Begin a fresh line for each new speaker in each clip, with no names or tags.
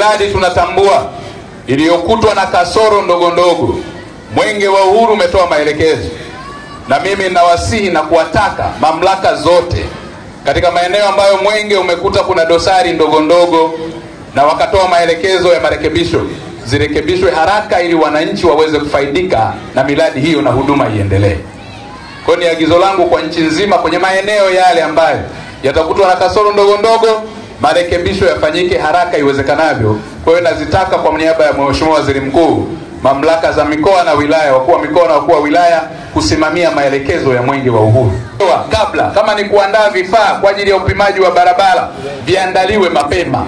miradi tunatambua iliyokutwa na kasoro ndogo ndogo. Mwenge wa Uhuru umetoa maelekezo, na mimi nawasihi na kuwataka mamlaka zote katika maeneo ambayo mwenge umekuta kuna dosari ndogo ndogo, na wakatoa maelekezo ya marekebisho, zirekebishwe haraka ili wananchi waweze kufaidika na miradi hiyo na huduma iendelee. Kwa hiyo ni agizo langu kwa nchi nzima kwenye maeneo yale ambayo yatakutwa na kasoro ndogo ndogo, marekebisho yafanyike haraka iwezekanavyo. Kwa hiyo nazitaka kwa niaba ya Mheshimiwa Waziri Mkuu, mamlaka za mikoa na wilaya, wakuu wa mikoa na wakuu wa wilaya kusimamia maelekezo ya Mwenge wa Uhuru. Kabla kama ni kuandaa vifaa kwa ajili ya upimaji wa barabara, viandaliwe mapema.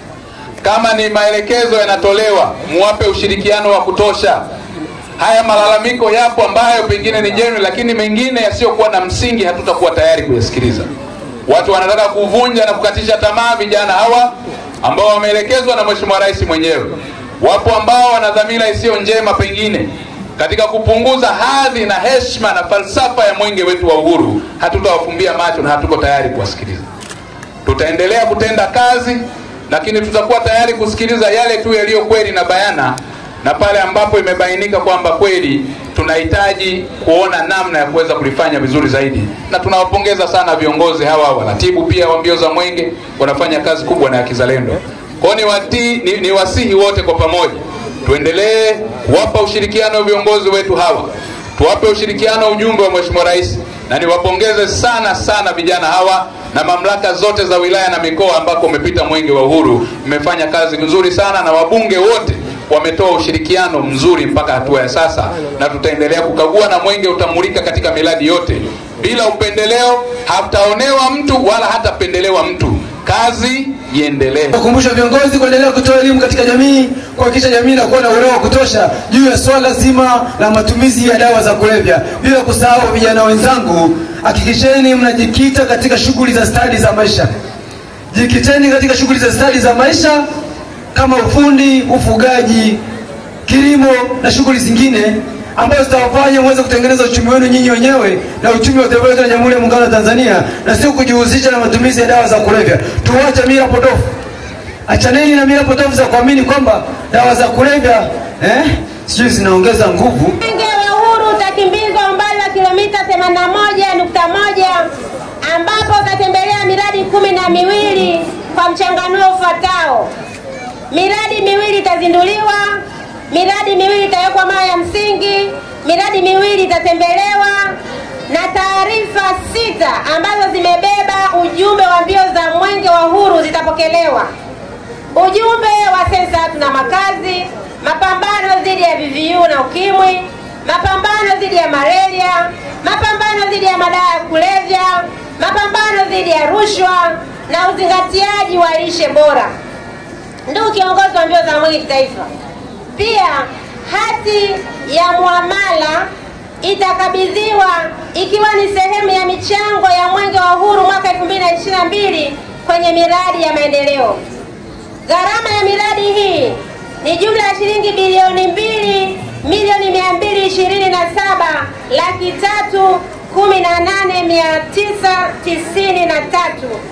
Kama ni maelekezo yanatolewa, muwape ushirikiano wa kutosha. Haya malalamiko yapo ambayo pengine ni jenu, lakini mengine yasiyokuwa na msingi hatutakuwa tayari kuyasikiliza. Watu wanataka kuvunja na kukatisha tamaa vijana hawa ambao wameelekezwa na Mheshimiwa Rais mwenyewe. Wapo ambao wana dhamira isiyo njema pengine katika kupunguza hadhi na heshima na falsafa ya mwenge wetu wa uhuru. Hatutawafumbia macho na hatuko tayari kuwasikiliza. Tutaendelea kutenda kazi, lakini tutakuwa tayari kusikiliza yale tu yaliyo kweli na bayana, na pale ambapo imebainika kwamba kweli tunahitaji kuona namna ya kuweza kulifanya vizuri zaidi, na tunawapongeza sana viongozi hawa, waratibu pia wa mbio za mwenge, wanafanya kazi kubwa na ya kizalendo. Kwa hiyo ni, ni, ni wasihi wote kwa pamoja tuendelee kuwapa ushirikiano viongozi wetu hawa, tuwape ushirikiano ujumbe wa Mheshimiwa Rais, na niwapongeze sana sana vijana hawa na mamlaka zote za wilaya na mikoa ambako umepita mwenge wa uhuru, mmefanya kazi nzuri sana, na wabunge wote wametoa ushirikiano mzuri mpaka hatua ya sasa, na tutaendelea kukagua na mwenge utamulika katika miradi yote bila upendeleo. Hataonewa mtu wala hatapendelewa mtu, kazi iendelee.
Kukumbusha viongozi kuendelea kutoa elimu katika jamii, kuhakikisha jamii inakuwa na uelewa wa kutosha juu ya swala zima la matumizi ya dawa za kulevya. Bila kusahau, vijana wenzangu, hakikisheni mnajikita katika shughuli za stadi za maisha. Jikiteni katika shughuli za stadi za maisha kama ufundi, ufugaji, kilimo na shughuli zingine ambazo zitawafanya muweze kutengeneza uchumi wenu nyinyi wenyewe na uchumi wa taifa letu la Jamhuri ya Muungano wa Tanzania, na sio kujihusisha na matumizi ya dawa za kulevya. Tuache mila potofu, achaneni na mila potofu za kuamini kwamba dawa za kulevya eh, sijui zinaongeza nguvu.
Mwenge wa Uhuru utakimbizwa umbali wa kilomita 81.1 ambapo utatembelea miradi kumi na miwili kwa mchanganuo ufuatao. Miradi miwili itazinduliwa, miradi miwili itawekwa mawe ya msingi, miradi miwili itatembelewa na taarifa sita ambazo zimebeba ujumbe wa mbio za Mwenge wa Uhuru zitapokelewa. Ujumbe wa sensa ya watu na makazi, mapambano dhidi ya VVU na ukimwi, mapambano dhidi ya malaria, mapambano dhidi ya madawa ya kulevya, mapambano dhidi ya rushwa na uzingatiaji wa lishe bora. Ndugu kiongozi wa mbio za mwenge kitaifa, pia hati ya muamala itakabidhiwa ikiwa ni sehemu ya michango ya mwenge wa uhuru mwaka 2022 kwenye miradi ya maendeleo. Gharama ya miradi hii ni jumla ya shilingi bilioni mbili milioni mia mbili ishirini na saba laki tatu kumi na nane mia tisa tisini na tatu